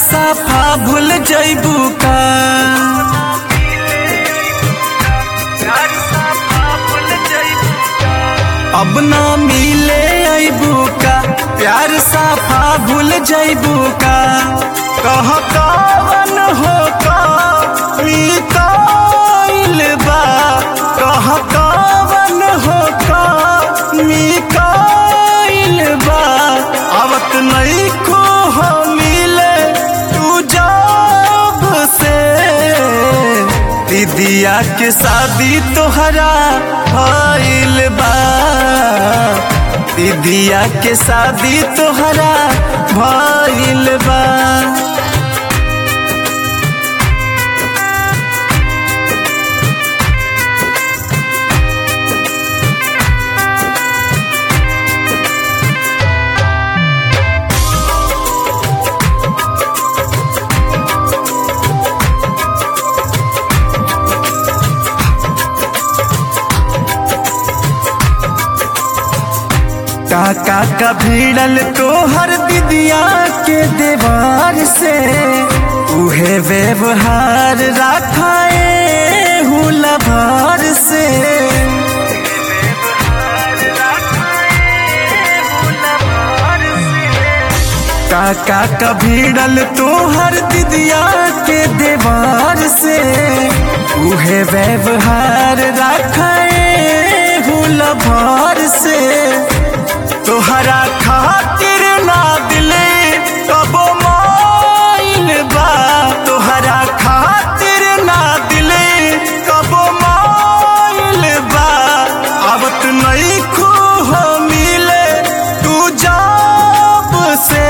साफा भूल जैबू का अब ना मिले अबू का प्यार साफा भूल जैबू का कह कवन हो का मिकाइल बा कह कवन हो का मिकाइल बा आवत नहीं को हो मिले तू जब से दीदिया के शादी तोहरा भइल बा दीदिया के शादी तोहरा भइल बा काका का भिड़ल तोहर दीदिया के देवार से उहे व्यवहार राखाए हुला भार से काका का भिड़ल तोहर दीदिया के देवार से उहे व्यवहार राखाए हुला भार से तोहरा खातिर ना दिले कबो माइल बा तोहरा खातिर ना दिले कबो माइल बा आवत नहीं खो हो मिले तू जब से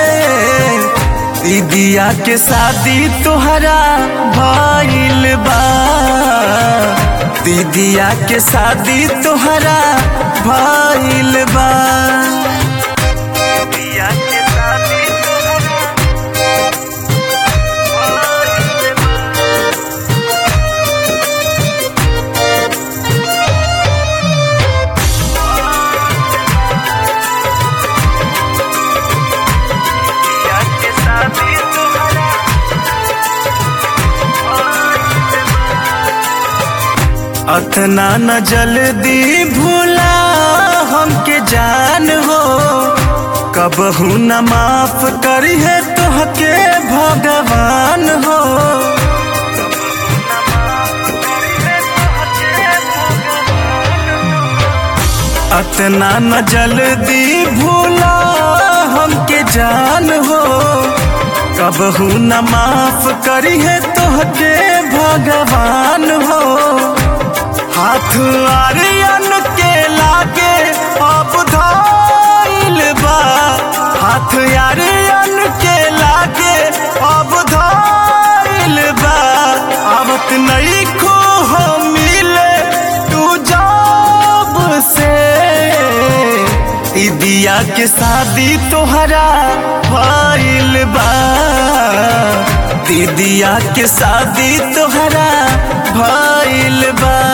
दीदिया के शादी तोहरा भइल बा दीदिया के शादी तोहरा भइल बा दीदिया के शादी अतना न जल्दी भूला हमके जान हो कबहू न माफ करिए तोहके भगवान हो अतना न जल्दी भूला हमके जान हो कबहू न माफ करिए तोहके भगवान हो हाथ आर्यन के लागे अब धाइल बा हाथ आर्यन के लागे अब धाइल बा आवत नहीं खो हो मिले तू जब से दिया के शादी तोहरा भइल बा दीदिया के शादी तोहरा भइल बा